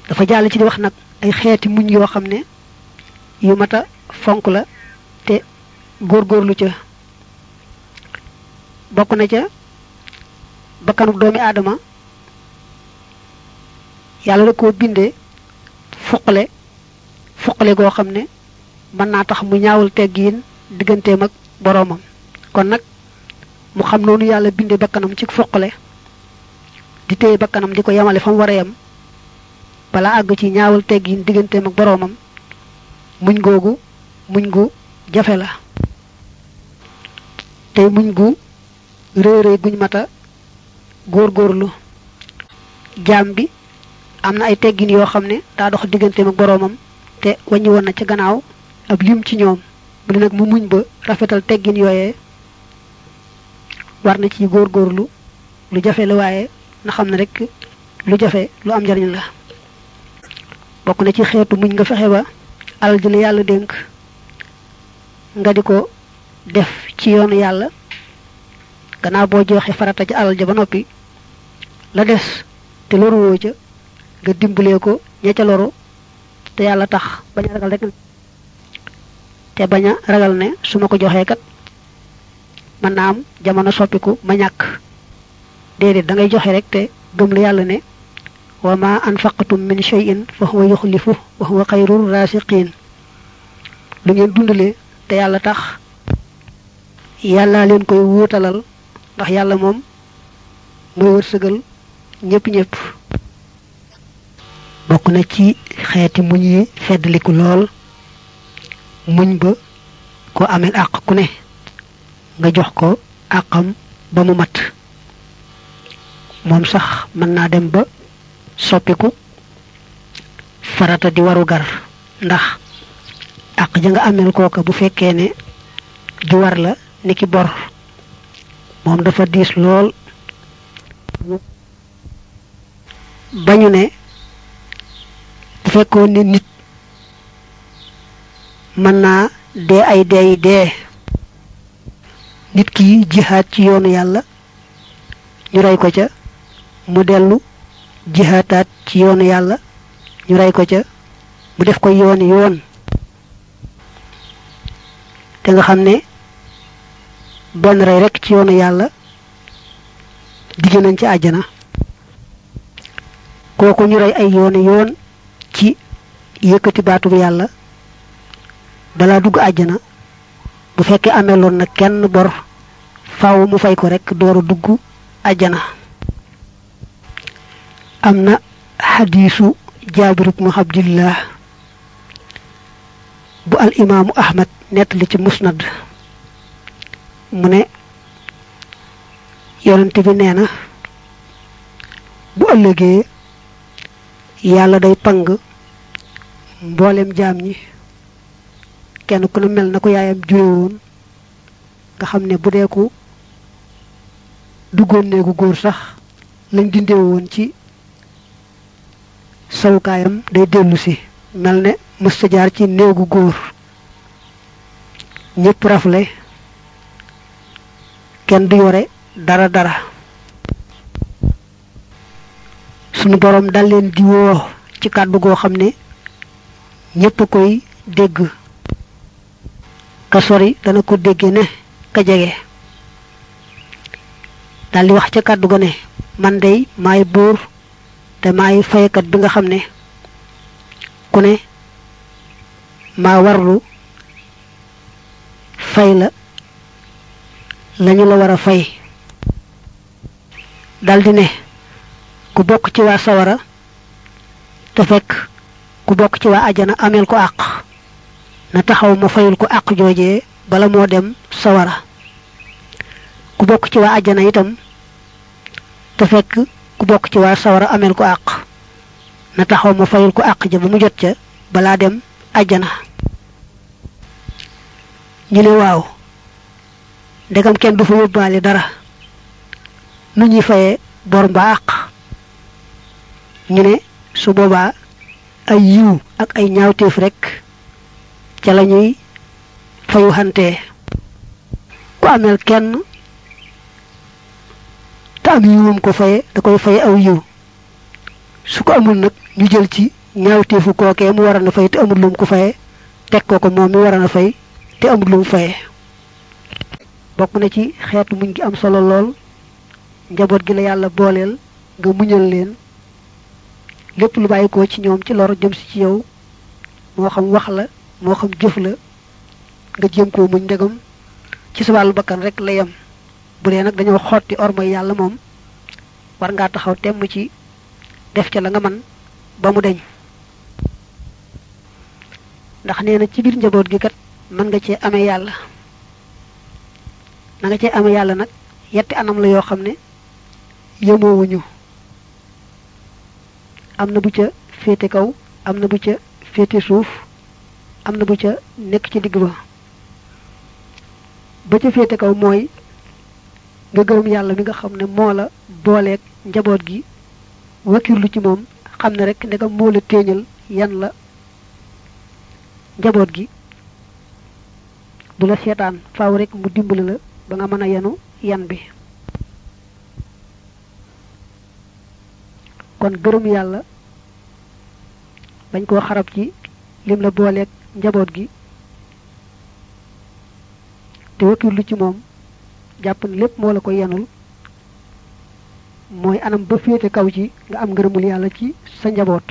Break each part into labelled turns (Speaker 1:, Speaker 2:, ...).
Speaker 1: dafa jàll ci di wax nag ay xeeti muñ yoo xam ne yu mat a fonk la te góorgóorlu ca bokk na ca bakkanub doomi aadama yàlla da koo bindee fuqale fuqale goo xam ne mën naa tax mu ñaawul teggiin digganteem ak boroomam kon nag mu xam noonu yàlla bindee bakkanam ci fuqale di téye bakkanam di ko yemale fa mu war a yem bala àgg ci ñaawul teggiin digganteem ak boroomam muñ googu muñ gu jafe la tey muñ gu réeréy guñ mata góorgóorlu jaam bi am na ay teggin yoo xam ne daa dox digganteem ak boroomam te wàññi woon na ca gannaaw ab lim ci ñoom mu ne nag mu muñ ba rafetal teggin yooyee war na ci góorgóorlu lu jafe la waaye na xam ne rek lu jafe lu am njariñ la bokk na ci xeetu muñ nga fexe ba alal ji la yàlla dénk nga di ko def ci yoonu yàlla gannaaw boo joxe farata ci alal ja ba noppi la des te loruwoo ca nga dimbalee ko ña ca loru te yàlla tax bañ a ragal rek te bañ a ragal ne su ma ko joxee kat mën naa am jamono soppiku ma ñàkk déedéet da ngay joxe rek te gëm lu yàlla ne wa ma anfaqtum min shay'in fa huwa yuxlifu wa huwa xayrul rasiqin lu ngeen dundalee te yàlla tax yàlla leen koy wuutalal ndax yàlla moom mooy wërsëgal ñëpp ñëpp bokk na ci xeeti muñ yi feddliku lool muñ ba ko amel àq ku ne nga jox ko àqam ba mu mat moom sax mën naa dem ba soppiku farata di waru gar ndax àq ja nga amel kooka bu fekkee ne ju war la niki bor moom dafa diis lool bañu ne bu fekkoon ne nit mën naa dee ay dee yi dee nit ki jihaat ci yoonu yàlla ñu rey ko ca mu dellu jihaataat ci yoonu yàlla ñu rey ko ca mu def ko yooni yoon te nga xam ne benn rey rekk ci yoonu yàlla digg nañ ci àjjana kooku ñu rey ay yooni yoon ci yëkkati baatub yàlla balaa dugg àjjana bu fekkee ameloon na kenn bor faaw mu fay ko rekk dooru dugg àjjana am na xadiisu jaabir ibnu abdillah bu al imaamu ahmad nettali ci musnad mu ne yonent bi nee na bu ëllëgee yàlla day pang mboolem jaam ñi kenn ku ne mel na ko yaayam jure woon nga xam ne bu dee ku duggoon néegu góor sax lañ dindee woon ci sawukaayam day dellu si mel ne mësta jaar ci néegu góor ñépp rafle kenn du yore dara dara sunu boroom dal leen di woo ci kàddu goo xam ne ñépp a koy dégg ka sori dana ko dégge ne ka jege daldi wax ca kàddu ga ne man dey maay buur te maay faykat bi nga xam ne ku ne maa warlu fay la lañu la war a fay daldi ne ku bokk ci waa sawara te fekk ku bokk ci waa ajana ameel ko àq na taxaw ma fayul ko àq joojee bala moo dem sawara ku bokk ci waa ajana itam te fekk ku bokk ci waa sawara ameel ko àq na taxaw ma fayul ko àq ja ba mu jot ca balaa dem ajana ñu ne waaw ndegam kenn du fa yóbbaale dara nu ñuy fayee bor mbaa àq ñu ne su boobaa ay yiw ak ay ñaawteef rekk ca la ñuy fayu xantee ku ameel kenn te am yiwam ko faye da koy faye aw yiw su ko amul nag ñu jël ci ñaawteefu kookee mu waroon a fay te amul lu mu ko faye teg ko ko moom mi waroon a fay te amul lu mu faye bokk na ci xeetu muñ gi am solo lool njaboot gi la yàlla booleel nga muñal leen lépp lu bàyyi ko ci ñoom ci lor jëm si ci yow moo xam wax la moo xam jëf la nga jéem koo muñ ndegam ci sa wàllu bakkan rek la yem bu dee nag dañoo xotti ormay yàlla moom war ngaa taxaw temm ci def ca la nga man ba mu deñ ndax nee na ci biir njaboot gi kat mën nga cee amee yàlla na nga cee amee yàlla nag yetti anam la yoo xam ne yemoowuñu am na bu ca féete kaw am na bu ca féete suuf am na bu ca nekk ci digg ba ba ca féete kaw mooy nga gërëm yàlla mi nga xam ne moo la booleeg njaboot gi wakirlu ci moom xam ne rek ndegam moo la téeñal yan la njaboot gi du la seetaan faaw rek mu dimbali la ba nga mën a yenu yan bi kon gërëm yàlla bañ koo xarab ci lim la booleeg njaboot gi te wakirlu ci moom jàpp ne lépp moo la ko yenul mooy anam ba féete kaw ci nga am ngërëmul yàlla ci sa njaboot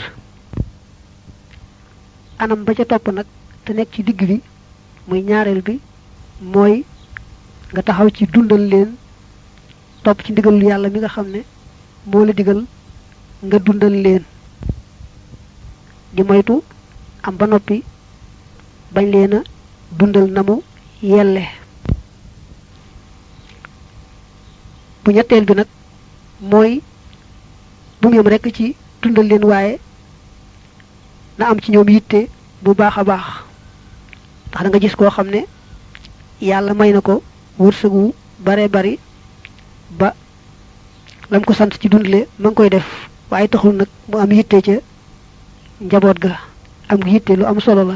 Speaker 1: anam ba ca topp nag te nekk ci digg bi muy ñaareel bi mooy nga taxaw ci dundal leen topp ci ndigalul yàlla mi nga xam ne moo la digal nga dundal leen di moytu am ba noppi bañ leen a dundal na mu yelle bu ñetteel bi nag mooy bu mu yem rekk ci dundal leen waaye na am ci ñoom yitte bu baax a baax ndax da nga gis koo xam ne yàlla may na ko wërsëgu bare bari ba lam ko sant ci dundale ma ngi koy def waaye taxul nag mu am yitte ca njaboot ga am yitte lu am solo la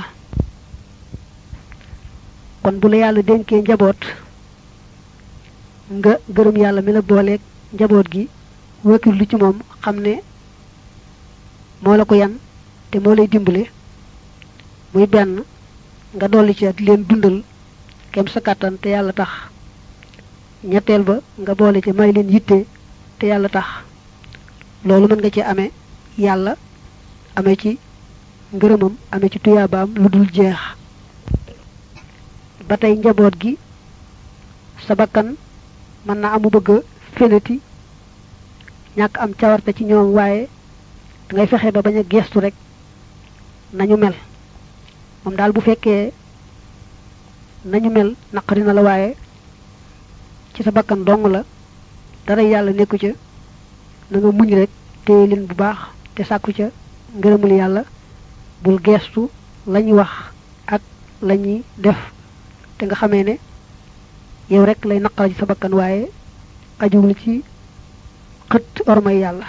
Speaker 1: kon bu la yàlla dénkee njaboot nga gërëm yàlla mi la booleeg njaboot gi wakil lu ci moom xam ne moo la ko yan te moo lay dimbale muy benn nga dolli ci di leen dundal kem sa kàttan te yàlla tax ñetteel ba nga boole ci may leen yitte te yàlla tax loolu mën nga ci amee yàlla amee ci ngërëmam amee ci tuyaabaam lu dul jeex ba tey njaboot gi sa bakkan mën na amu bëgg a fenati ñàkk am cawarte ci ñoom waaye dangay fexe ba bañ a geestu rek nañu mel moom daal bu fekkee nañu mel naqari na la waaye ci sa bakkan dong la dara yàlla nekku ca na nga muñ rek téye leen bu baax te sàkku ca ngërëmul yàlla bul geestu lañuy wax ak lañuy def te nga xamee ne yow rek lay naqara ci sa bakkan waaye ajuwul ci xët ormay yàlla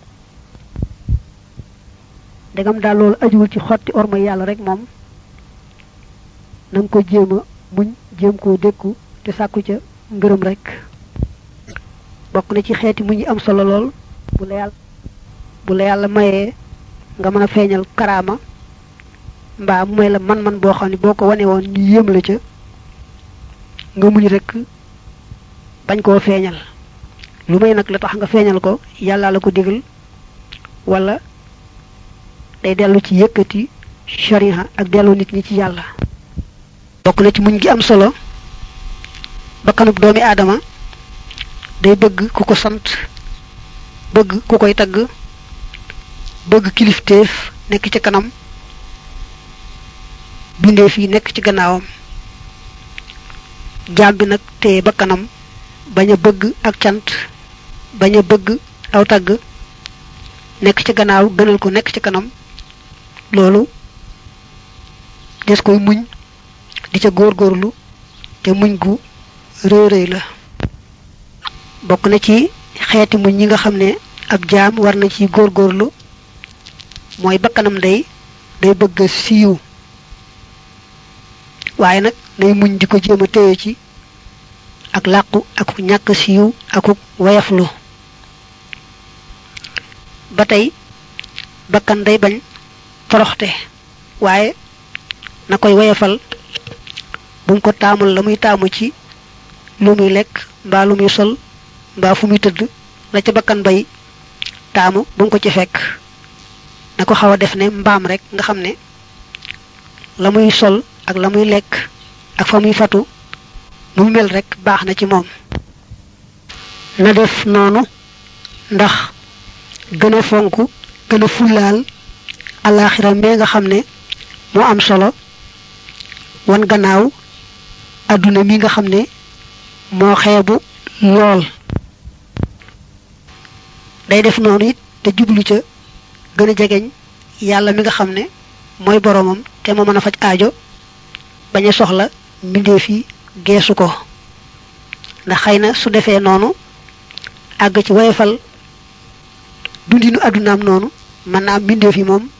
Speaker 1: ndegam daal loolu ajuwul ci xotti ormay yàlla rek moom na nga ko jéem a muñ jéem koo dékku te sàkku ca ngërëm rek bokk na ci xeeti muñ yi am solo lool bu la yàlla bu la yàlla mayee nga mën a feeñal karaama mbaa mu may la man-man boo xam ne boo ko wane woon ñu yéem la ca nga muñ rek bañ koo feeñal lu may nag la tax nga feeñal ko yàlla la ko digal wala day dellu ci yëkkati shariha ak dellu nit ñi ci yàlla bokk na ci muñ gi am solo bakkanub doomi aadama day bëgg ku ko sant bëgg ku koy tagg bëgg kilifteef nekk ci kanam bindee fii nekk ci gannaawam jaam bi nag te bakkanam bañ a bëgg ak cant bañ a bëgg aw tagg nekk ci gannaaw gënal ko nekk ci kanam loolu des koy muñ di ca góorgóorlu te muñ gu rëy rëy la bokk na ci xeeti muñ ñi nga xam ne ab jaam war na ci góorgóorlu mooy bakkanam day day bëgg siiw waaye nag nay muñ di ko jéem a téye ci ak làqu ak ñàkk siiw akuk wayaflu ba tey bakkan day bañ toroxte waaye na koy woyefal bu mu ko taamul la muy taamu ci lu muy lekk mbaa lu muy sol mbaa fu muy tëdd la ca bakkan bay taamu bu mu ko ci fekk na ko xaw a def ne mbaam rek nga xam ne la muy sol ak la muy lekk ak fa muy fatu nu mu mel rek baax na ci moom na def noonu ndax gën a fonk gën a fullaal alaaxira mee nga xam ne moo am solo wan gannaaw adduna mi nga xam ne moo xeebu lool day def noonu it te jublu ca gën a jegeñ yàlla mi nga xam ne mooy boroomam te moo mën a faj aajo bañ a soxla mbindeef yi geesu ko ndax xëy na su defee noonu àgg ci woyefal dundinu àddunaam noonu mën naa am mbindeef yi moom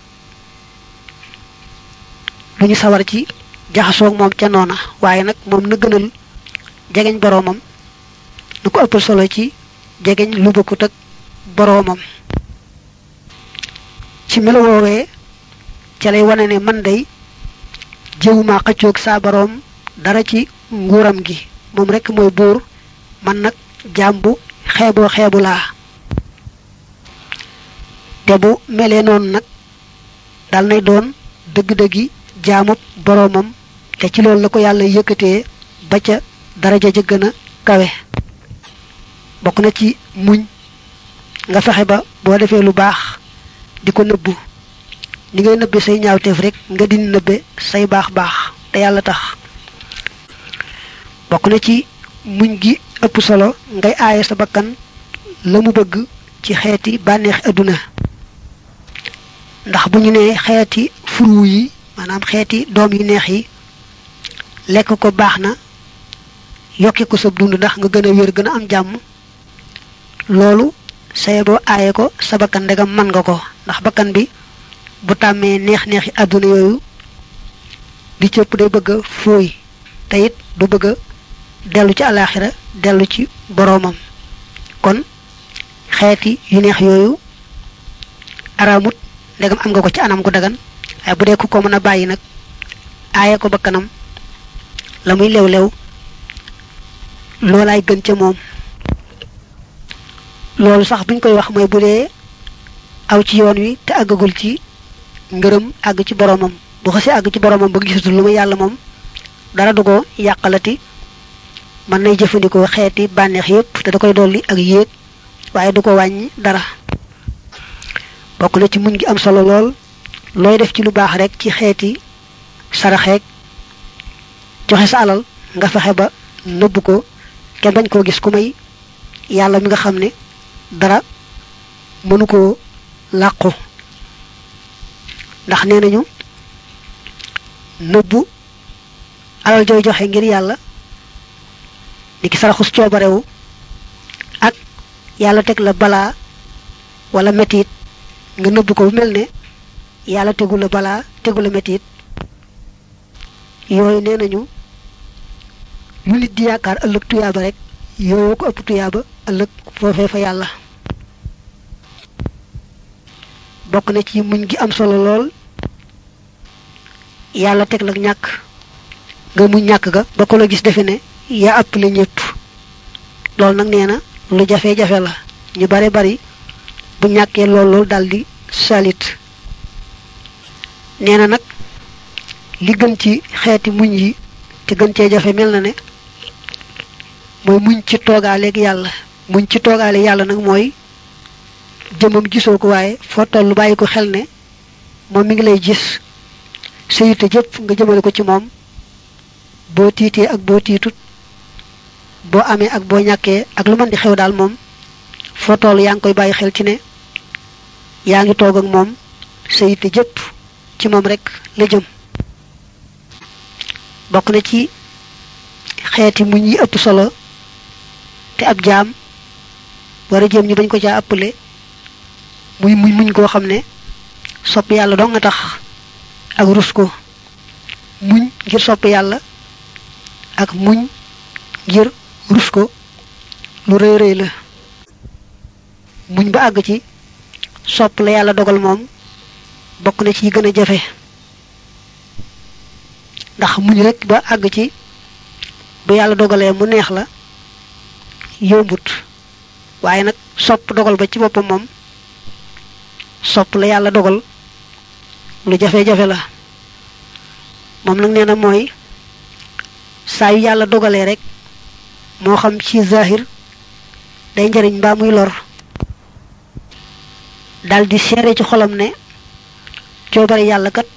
Speaker 1: lu ñu sawar ci jaxasoog moom ca noona waaye nag moom na gënal jegeñ boroomam nu ko ëppal solo ci jegeñ lu bokkut ak boroomam ci melo woowee ca lay wane ne man day jëwuma xëccoog saa boroom dara ci nguuram gi moom rekk mooy buur man nag jaam bu xeeboo xeebu laa te bu melee noonu nag dal nay doon dëgg-dëggi jaamub boroomam te ci loolu la ko yàlla yëkkatee ba ca daraja ja gën a kawe bokk na ci muñ nga fexe ba boo defee lu baax di ko nëbbu ni ngay nëbbe say ñaawteef rek nga di nëbbe say baax baax te yàlla tax bokk na ci muñ gi ëpp solo ngay aaye sa bakkan la mu bëgg ci xeeti bànneexi adduna ndax bu ñu nee xeeti furu yi maanaam xeeti doom yu neex yi lekk ko baax na yokki ko sa dund ndax nga gën a wér gën a am jàmm loolu saye boo aaye ko sa bakkan ndegam mën nga ko ndax bakkan bi bu tàmmee neex-neexi àdduna yooyu di cëpp day bëgg a fooy te it du bëgg a dellu ci alaaxira dellu ci boroomam kon xeeti yu neex yooyu araamut ndegam am nga ko ci anam gu dagan waaye bu dee ku ko mën a bàyyi nag aaye ko bakkanam la muy lew-lew loolaay gën ca moom loolu sax buñ koy wax mooy bu dee aw ci yoon wi te àggagul ci ngërëm àgg ci boroomam bu xasee àgg ci boroomam ba gisatul lu ma yàlla moom dara du ko yàqalati mën nay jëfandikoo xeeti bànneex yépp te da koy dolli ak yéeg waaye du ko wàññi dara bokk na ci muñ gi am solo lool looy def ci lu baax rek ci xeeti saraxeeg joxe sa alal nga fexe ba nëbb ko kenn bañ koo gis ku may yàlla mi nga xam ne dara mënu koo làqu ndax nee nañu nëbbu alal jooy joxe ngir yàlla ni ki saraxus coobarewu ak yàlla teg la balaa wala metit nga nëbb ko bu mel ne yàlla tegu la balaa tegu la metit yooyu nee nañu lu nit di yaakaar ëllëg tuyaaba rek yooyu ko ëpp tuyaaba ëllëg foofee fa yàlla bokk na ci muñ gi am solo lool yàlla teg la ñàkk nga muñ ñàkk ga ba ko la gis defe ne yaa ëpp la ñëpp loolu nag nee na lu jafe-jafe la ñu bare bari bu ñàkkee lool lool daldi salit nee na nag li gën ci xeeti muñ yi te gën cee jafe mel na ne mooy muñ ci toogaaleeg yàlla muñ ci toogaale yàlla nag mooy jëmam gisoo ko waaye foo tollu bàyyi ko xel ne moom mi ngi lay gis sa yitte jëpp nga jëmale ko ci moom boo tiitee ak boo tiitut boo amee ak boo ñàkkee ak lu mën di xew daal moom foo toll yaa ngi koy bàyyi xel ci ne yaa ngi toog ak moom sa yitte jëpp ci moom rek la jëm bokk na ci xeeti muñ yi ëpp solo te ab jaam war a jëm ñu bañ ko caa ëppale muy muñ muñ koo xam ne sopp yàlla doo nga tax ak rus ko muñ ngir sopp yàlla ak muñ ngir rus ko lu rëy rëy la muñ ba àgg ci sopp la yàlla dogal moom bokk na ci yi gën a jafe ndax muñ rek ba àgg ci bu yàlla dogalee mu neex la yombut waaye nag sopp dogal ba ci boppam moom sopp la yàlla dogal lu jafe-jafe la moom nag nee na mooy saa yu yàlla dogalee rek moo xam ci zahir day njariñ mbaa muy lor daldi seere ci xolam ne coobare yàlla kat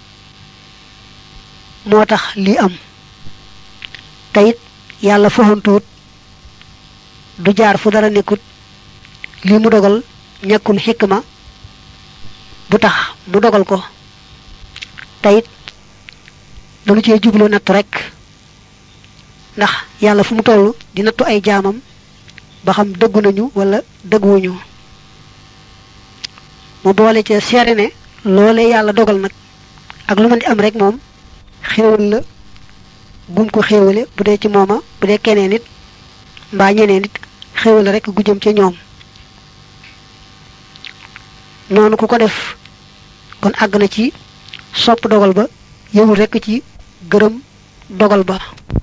Speaker 1: moo tax lii am te it yàlla foxantuut du jaar fu dara nekkut lii mu dogal ñàkkul xikma bu tax mu dogal ko te it dañu cee jublu nattu rekk ndax yàlla fu mu toll di nattu ay jaamam ba xam dëggu nañu wala dëgguwuñu mu boole ca seere ne loolee yàlla dogal nag ak lu mën di am rek moom xéewal la gum ko xéewale bu dee ci mooma bu dee keneen nit mbaa ñeneen nit xéewal rek gu jëm ca ñoom noonu ku ko def kon àgg na ci sopp dogal ba yëwul rekk ci gërëm dogal ba